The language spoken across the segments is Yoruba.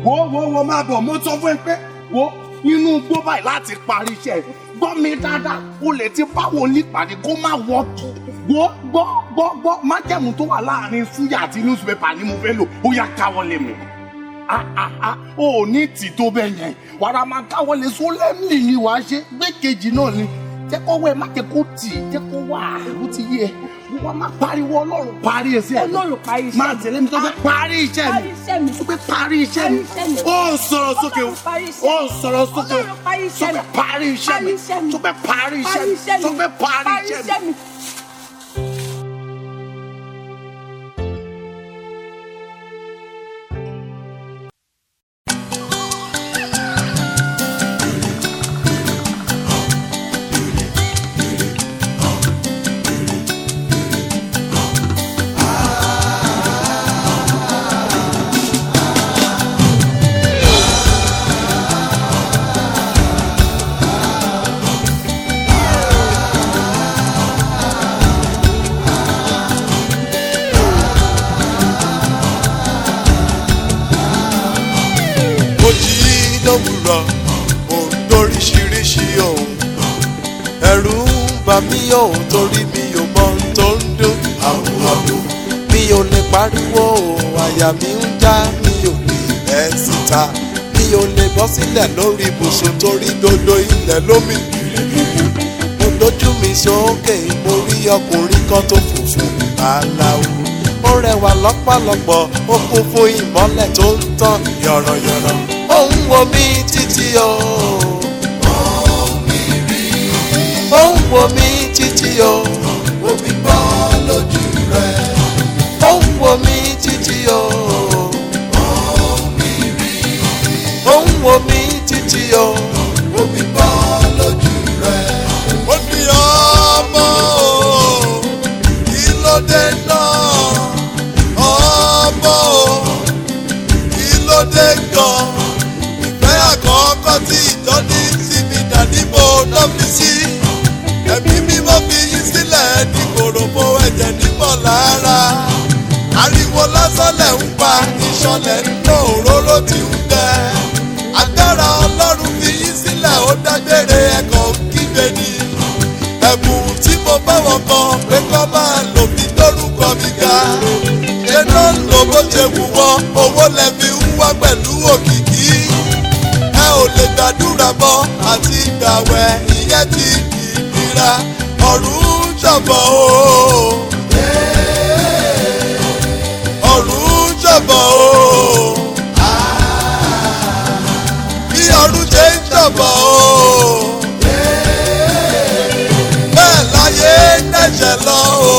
wo wo wo máa bọ̀ mo sọ fún ẹ pé wo inú igbó báyìí láti parí iṣẹ́ ẹ̀. gbọ́ mi dáadáa o lè ti báwo nípàdé kó má wọ́ọ̀kì gbọ́ gbọ́ gbọ́ gbọ́ májẹ̀mú tó wà láàrin súyà àti newspaper ni mo fẹ́ lò ó yá káwọ́ lé mi ah ah ah o ò ní tì tó bẹ́ẹ̀ yẹn wàrà máa káwọ́ lé sólẹ́mì ni wàá ṣe gbé kejì náà ni jẹ́ kó wẹ̀ má jẹ́ kó tì jẹ́ kó wà ó ti yé ẹ wọ́n máa pariwo ọlọ́run parí ẹsẹ̀ mi Ọlọ́run parí iṣẹ́ máa mi. tẹ̀lé mi tó fẹ́ parí iṣẹ́ mi Parí iṣẹ́ mi. tó fẹ́ parí iṣẹ́ mi Parí iṣẹ́ mi. ó sọ̀rọ̀ sókè o Ọlọ́run parí iṣẹ́ ó mi. sọ̀rọ̀ sókè o Ọlọ́run parí tó iṣẹ́ mi. fẹ́ parí iṣẹ́ mi Parí iṣẹ́ mi. tó fẹ́ parí iṣẹ́ mi tó fẹ́ parí iṣẹ́ mi. mo jí lówùrọ̀ mo ń lóríṣiríṣi ohun ẹ̀rù ń bà mí ohun torí mi ò mọ ohun tó ń dún àwòrán mi ò lè pariwo àyà mi ń já mi ò lè bẹ́ síta mi ò lè bọ́ sílẹ̀ lórí ibùsùn torí dodo ilẹ̀ lómi mo dojú mi sókè mo rí ọkùnrin kan tó funfun aláwo ó rẹwà lọ́pọ̀lọpọ̀ ó kún fún ìmọ́lẹ̀ tó ń tàn yọ̀rọ̀yọ̀rọ̀ ó ń wo mi títí o. ó ń wo mi títí o. omi bọ́ lójú rẹ̀. ó ń wo mi títí o. ó ń wo mi títí o. omi bọ́ lójú rẹ̀. ó ní ọmọ o kí ló dé náà ọmọ o kí ló dé gan ìfẹ́ àkọ́kọ́ tí ìjọ ní sí mi dàní mo lọ́ fi sí ẹ̀mí mímọ́ fi yín sílẹ̀ ní kòròfo ẹ̀jẹ̀ nímọ̀ lára ariwo lásán lẹ̀ ń pa ìṣọ̀lẹ̀ ń lò òróró tí ń tẹ agbára ọlọ́run fi yín sílẹ̀ ó dágbére ẹ̀kọ́ kígbe ni ẹ̀bùn tí mo bá wọn kan pé kọ́ máa lò bí lórúkọ mi ga ṣé ló ń lò bó ṣe wù wọ́n owó lẹ fi ń wá pẹ̀lú òkìkí ẹ ò lè gbàdúrà mọ́ àti ìgbàwẹ̀ ìyẹn ti kì í nira ọ̀run ń ṣọ̀bọ̀ o. ọ̀run ń ṣọ̀bọ̀ o. bí ọ̀run ṣe ń ṣọ̀bọ̀ o. bẹ́ẹ̀ láyé ń dẹ̀ṣẹ̀ lọ o.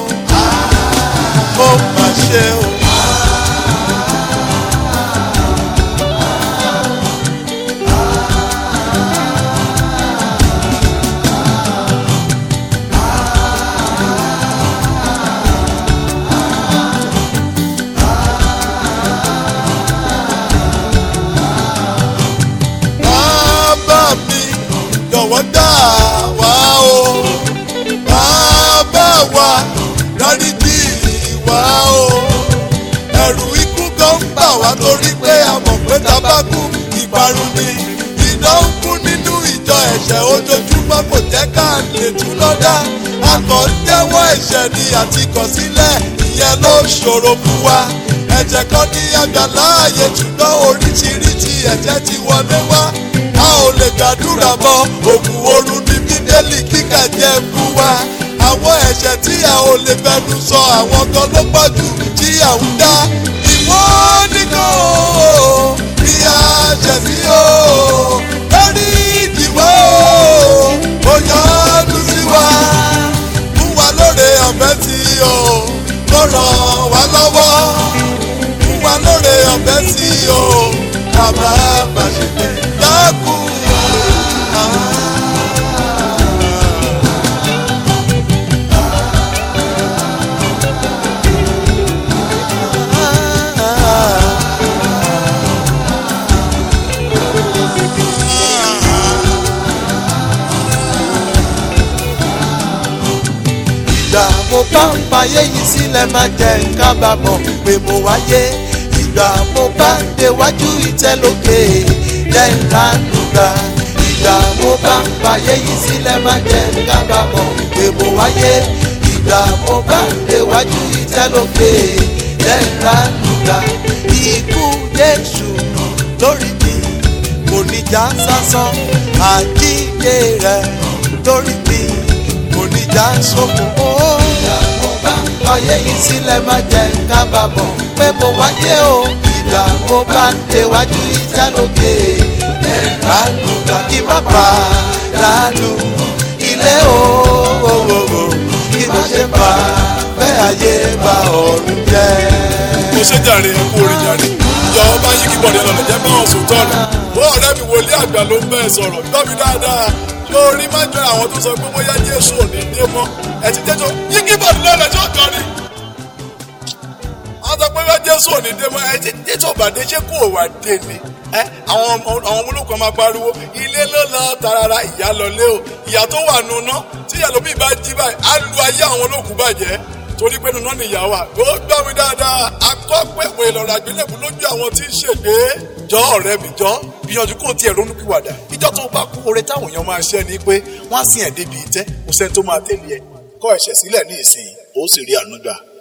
ó mà ṣe o. bàbá mi jọ̀wọ́ dá wa o bàbá wa dáríjì wa o ẹ̀rù ikú kan ń bà wá torí pé a mọ̀ pé tábàkù ìparun ni iná ń kú nínú ìjọ ẹ̀ṣẹ̀ ojoojúmọ́ kò jẹ́ ká lè tún lọ́dá a kàn ń jẹ́wọ́ ẹ̀ṣẹ̀ ni àti kọ̀ sílẹ̀ ìyẹn ló ṣòro fún wa ẹ̀jẹ̀ kan ní àgbàlá ààyè ṣùgbọ́n oríṣiríṣi ẹ̀jẹ̀ ti wọlé wá a ò lè gbàdúrà mọ́ òkú oorun ní bíbélì kíkà jẹ́ fún wa àwọn ẹ̀ṣẹ̀ tí a ò lè fẹnu sọ àwọn kan ló pọ̀ jù tí à ń dá ìwọ nìkan o bí a ṣẹ̀ sí o lórí ìdìbò o ó yọ́nú sí wa fún wa lóore ọ̀fẹ́ sí o kó ràn wá lọ́wọ́ fún wa lóore ọ̀fẹ́ sí o bàbá bàṣẹ dákun. ìgbà mo bá ń fayé yìí sílẹ̀ máa jẹ́ kábàámọ̀ pé mo wáyé ìgbà mo bá ń déwájú ìtẹ́ lókè jẹ́ ìránú gbà ìgbà mo bá ń fàyè yìí sílẹ̀ má jẹ́ kábàámọ̀ pé mo wáyé ìgbà mo bá ń déwájú ìtẹ́ lókè jẹ́ ìránú gbà ikú Jésù lórí mi kò ní já sásán àjíǹde rẹ̀ lórí mi kò ní já sóko. ìgbà mo bá ń fàyè yìí sílẹ̀ má jẹ́ kábàámọ̀ pé mo wáyé o ìgbà mo bá ń déwájú ìtẹ́ lókè ẹ̀ránú gbà kí má bà dánú ilé òwòwò kí má ṣe bà bẹ́ẹ̀ ayé bá ọ̀run jẹ́. mo ṣe jàre ẹ kú orin jàre ìjọ ọba yín kí bọ̀dẹ̀ lọ́nà jẹ́ báwọn sùn tọ́nu wọ́n ọ̀rẹ́ mi wòlíì àgbà ló ń bẹ́ẹ̀ sọ̀rọ̀ gbọ́ mi dáadáa yóò rí má jọ àwọn tó sọ pé bóyá Jésù ò ní dé mọ́ ẹ ti jẹ́jọ́ yín kí bọ̀dẹ̀ lọ́nà tí ó kàn ní. wọ́n sọ pé bóyá Jésù ò ní dé mọ́ ẹ ti jẹ́jọ́ bàdé ṣé kò wà dé ni ẹ àwọn ọmọ àwọn olókùn máa pariwo ilé ló lọ tarara ìyá lọlé o ìyá tó wà nùnà tí ìyá lómi bá jí báyìí á lu ayé àwọn olókùn bàjẹ́ torí pé nùnà nìyá wa ó gbọ́ mi dáadáa akọ́pẹ̀pẹ̀ ìlọ̀rọ̀ àgbélébù lójú àwọn tí ń ṣègbè jọ ọ̀rẹ́ mi jọ gbìyànjú kó tiẹ̀ ronú pìwàdà ìjọ tó bá kú oore táwọn èèyàn máa ṣẹ́ ni pé wọ́n á sìn ẹ̀ débi ìtẹ́ kò sẹ́ni tó máa tẹ̀lé ẹ̀ kọ́ ẹ̀ṣẹ̀ sílẹ̀ ní ìsìn ó sì rí àánú gbà